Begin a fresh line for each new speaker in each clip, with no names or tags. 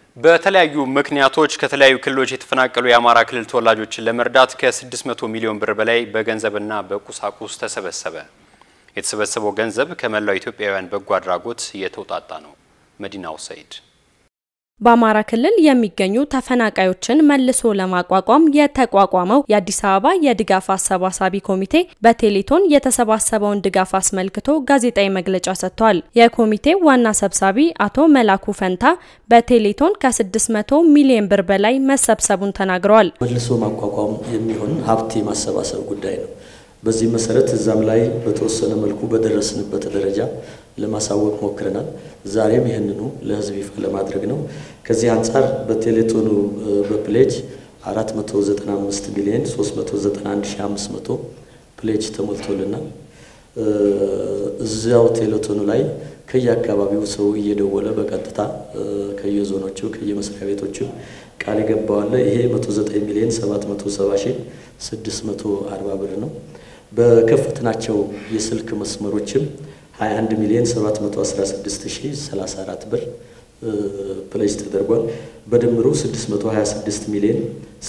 በተለያዩ ምክንያቶች ከተለያዩ ክልሎች የተፈናቀሉ የአማራ ክልል ተወላጆችን ለመርዳት ከ600 ሚሊዮን ብር በላይ በገንዘብና በቁሳቁስ ተሰበሰበ። የተሰበሰበው ገንዘብ ከመላው ኢትዮጵያውያን በጎ አድራጎት የተውጣጣ ነው። መዲናው ሰይድ
በአማራ ክልል የሚገኙ ተፈናቃዮችን መልሶ ለማቋቋም የተቋቋመው የአዲስ አበባ የድጋፍ አሰባሳቢ ኮሚቴ በቴሌቶን የተሰባሰበውን ድጋፍ አስመልክቶ ጋዜጣዊ መግለጫ ሰጥቷል። የኮሚቴው ዋና ሰብሳቢ አቶ መላኩ ፈንታ በቴሌቶን ከ600 ሚሊዮን ብር በላይ መሰብሰቡን ተናግረዋል።
መልሶ ማቋቋም የሚሆን ሀብት የማሰባሰብ ጉዳይ ነው። በዚህ መሰረት እዛም ላይ በተወሰነ መልኩ በደረስንበት ደረጃ ለማሳወቅ ሞክረናል። ዛሬም ይህንኑ ለሕዝብ ይፋ ለማድረግ ነው። ከዚህ አንጻር በቴሌቶኑ በፕሌጅ 495 ሚሊዮን 391500 ፕሌጅ ተሞልቶልናል። እዚያው ቴሌቶኑ ላይ ከየአካባቢው ሰው እየደወለ በቀጥታ ከየዞኖቹ ከየመስሪያ ቤቶቹ ቃል የገባዋለ ይሄ 109 ሚሊዮን 770 ሺህ 640 ብር ነው። በከፈትናቸው የስልክ መስመሮችም 21 ሚሊዮን 716034 ብር ፕሌጅ ተደርጓል። በድምሩ 626 ሚሊዮን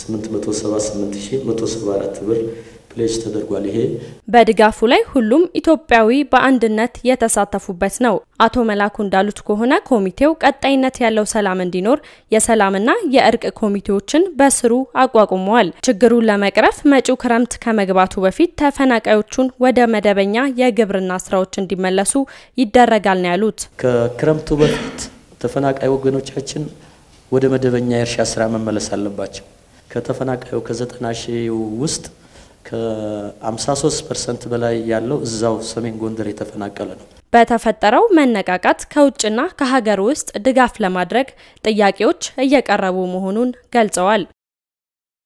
878174 ብር ፕሌጅ ተደርጓል። ይሄ
በድጋፉ ላይ ሁሉም ኢትዮጵያዊ በአንድነት የተሳተፉበት ነው። አቶ መላኩ እንዳሉት ከሆነ ኮሚቴው ቀጣይነት ያለው ሰላም እንዲኖር የሰላምና የእርቅ ኮሚቴዎችን በስሩ አቋቁመዋል። ችግሩን ለመቅረፍ መጪው ክረምት ከመግባቱ በፊት ተፈናቃዮቹን ወደ መደበኛ የግብርና ስራዎች እንዲመለሱ ይደረጋል ነው ያሉት።
ከክረምቱ በፊት ተፈናቃይ ወገኖቻችን ወደ መደበኛ የእርሻ ስራ መመለስ አለባቸው። ከተፈናቃዩ ከዘጠና ሺህ ውስጥ ከ53 ፐርሰንት በላይ ያለው እዛው ሰሜን ጎንደር የተፈናቀለ ነው።
በተፈጠረው መነቃቃት ከውጭና ከሀገር ውስጥ ድጋፍ ለማድረግ ጥያቄዎች እየቀረቡ መሆኑን ገልጸዋል።